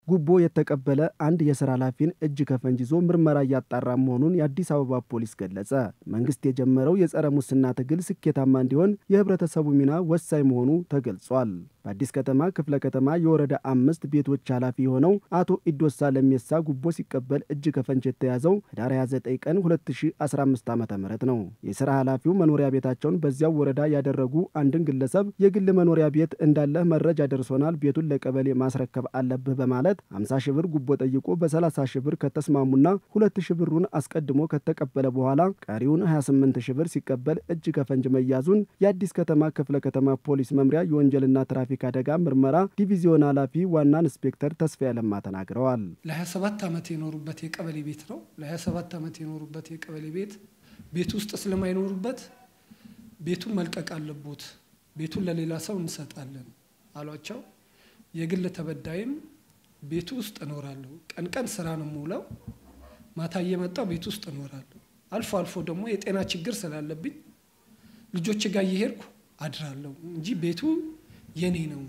ጉቦ የተቀበለ አንድ የስራ ኃላፊን እጅ ከፈንጅ ይዞ ምርመራ እያጣራ መሆኑን የአዲስ አበባ ፖሊስ ገለጸ። መንግስት የጀመረው የጸረ ሙስና ትግል ስኬታማ እንዲሆን የህብረተሰቡ ሚና ወሳኝ መሆኑ ተገልጿል። በአዲስ ከተማ ክፍለ ከተማ የወረዳ አምስት ቤቶች ኃላፊ የሆነው አቶ ኢዶሳ ለሜሳ ጉቦ ሲቀበል እጅ ከፈንጅ የተያዘው ህዳር 29 ቀን 2015 ዓ ም ነው። የስራ ኃላፊው መኖሪያ ቤታቸውን በዚያው ወረዳ ያደረጉ አንድን ግለሰብ የግል መኖሪያ ቤት እንዳለህ መረጃ ደርሶናል፣ ቤቱን ለቀበሌ ማስረከብ አለብህ በማለት 50 ሺህ ብር ጉቦ ጠይቆ በ30 ሺህ ብር ከተስማሙና 2 ሺህ ብሩን አስቀድሞ ከተቀበለ በኋላ ቀሪውን 28 ሺህ ብር ሲቀበል እጅ ከፈንጅ መያዙን የአዲስ ከተማ ክፍለ ከተማ ፖሊስ መምሪያ የወንጀልና ትራፊክ አደጋ ምርመራ ዲቪዚዮን ኃላፊ ዋና ኢንስፔክተር ተስፋ ያለማ ተናግረዋል። ለ27 ዓመት የኖሩበት የቀበሌ ቤት ነው። ለ27 ዓመት የኖሩበት የቀበሌ ቤት ቤት ውስጥ ስለማይኖሩበት ቤቱን መልቀቅ አለቦት፣ ቤቱን ለሌላ ሰው እንሰጣለን አሏቸው። የግል ተበዳይም ቤቱ ውስጥ እኖራለሁ፣ ቀን ቀን ስራ ነው የምውለው፣ ማታ እየመጣው ቤት ውስጥ እኖራለሁ። አልፎ አልፎ ደግሞ የጤና ችግር ስላለብኝ ልጆች ጋር እየሄድኩ አድራለሁ እንጂ ቤቱ የኔ ነው።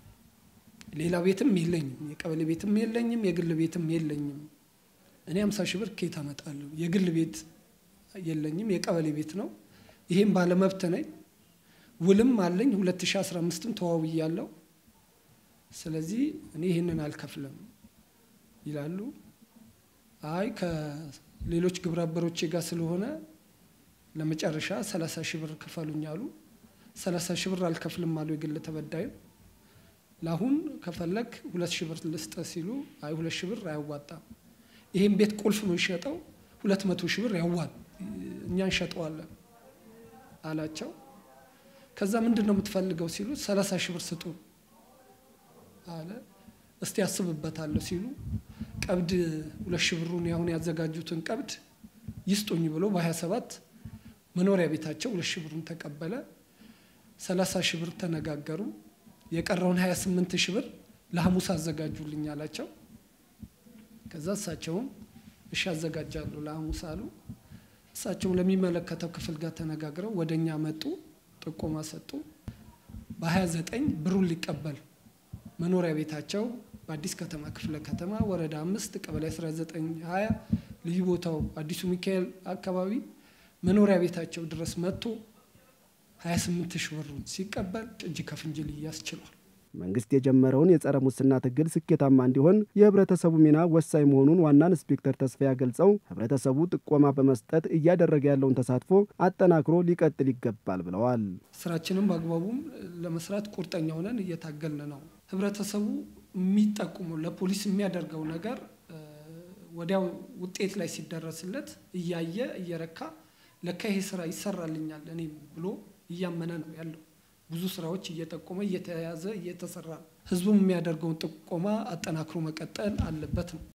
ሌላ ቤትም የለኝም፣ የቀበሌ ቤትም የለኝም፣ የግል ቤትም የለኝም። እኔ አምሳ ሺህ ብር ከየት አመጣለሁ? የግል ቤት የለኝም፣ የቀበሌ ቤት ነው። ይሄም ባለመብት ነኝ። ውልም አለኝ 2015ም ተዋውያለሁ። ስለዚህ እኔ ይህንን አልከፍልም ይላሉ። አይ ከሌሎች ግብረ አበሮቼ ጋር ስለሆነ ለመጨረሻ 30 ሺህ ብር ክፈሉኝ አሉ። 30 ሺህ ብር አልከፍልም አሉ የግል ተበዳዩ። ለአሁን ከፈለግ ሁለት ሺህ ብር ልስጠ ሲሉ አይ ሁለት ሺህ ብር አያዋጣም፣ ይህም ቤት ቁልፍ የሚሸጠው ሁለት መቶ ሺህ ብር ያዋጥ እኛ እንሸጠዋለን አላቸው። ከዛ ምንድን ነው የምትፈልገው ሲሉ ሰላሳ ሺህ ብር ስጡ አለ። እስቲ ያስብበታለሁ ሲሉ ቀብድ ሁለት ሺህ ብሩን ያሁን ያዘጋጁትን ቀብድ ይስጡኝ ብሎ በሀያ ሰባት መኖሪያ ቤታቸው ሁለት ሺህ ብሩን ተቀበለ። ሰላሳ ሺህ ብር ተነጋገሩ። የቀረውን 28 ሺህ ብር ለሐሙስ አዘጋጁልኝ አላቸው። ከዛ እሳቸውም እሺ አዘጋጃለሁ ለሐሙስ አሉ። እሳቸውም ለሚመለከተው ክፍል ጋር ተነጋግረው ወደ እኛ መጡ፣ ጥቆማ ሰጡ። በ29 ብሩን ሊቀበል መኖሪያ ቤታቸው በአዲስ ከተማ ክፍለ ከተማ ወረዳ አምስት ቀበሌ 1920 ልዩ ቦታው አዲሱ ሚካኤል አካባቢ መኖሪያ ቤታቸው ድረስ መጥቶ 28 ሺህ ብሩን ሲቀበል እጅ ከፍንጅ ሊያዝ ችሏል። መንግስት የጀመረውን የጸረ ሙስና ትግል ስኬታማ እንዲሆን የህብረተሰቡ ሚና ወሳኝ መሆኑን ዋና ኢንስፔክተር ተስፋዬ ገልጸው ህብረተሰቡ ጥቆማ በመስጠት እያደረገ ያለውን ተሳትፎ አጠናክሮ ሊቀጥል ይገባል ብለዋል። ስራችንም በአግባቡም ለመስራት ቁርጠኛ ሆነን እየታገልን ነው። ህብረተሰቡ የሚጠቁመው ለፖሊስ የሚያደርገው ነገር ወዲያው ውጤት ላይ ሲደረስለት እያየ እየረካ ለካ ይሄ ስራ ይሰራልኛል እኔም ብሎ እያመነ ነው ያለው። ብዙ ስራዎች እየጠቆመ እየተያዘ እየተሰራ ነው። ህዝቡም የሚያደርገውን ጥቆማ አጠናክሮ መቀጠል አለበት ነው።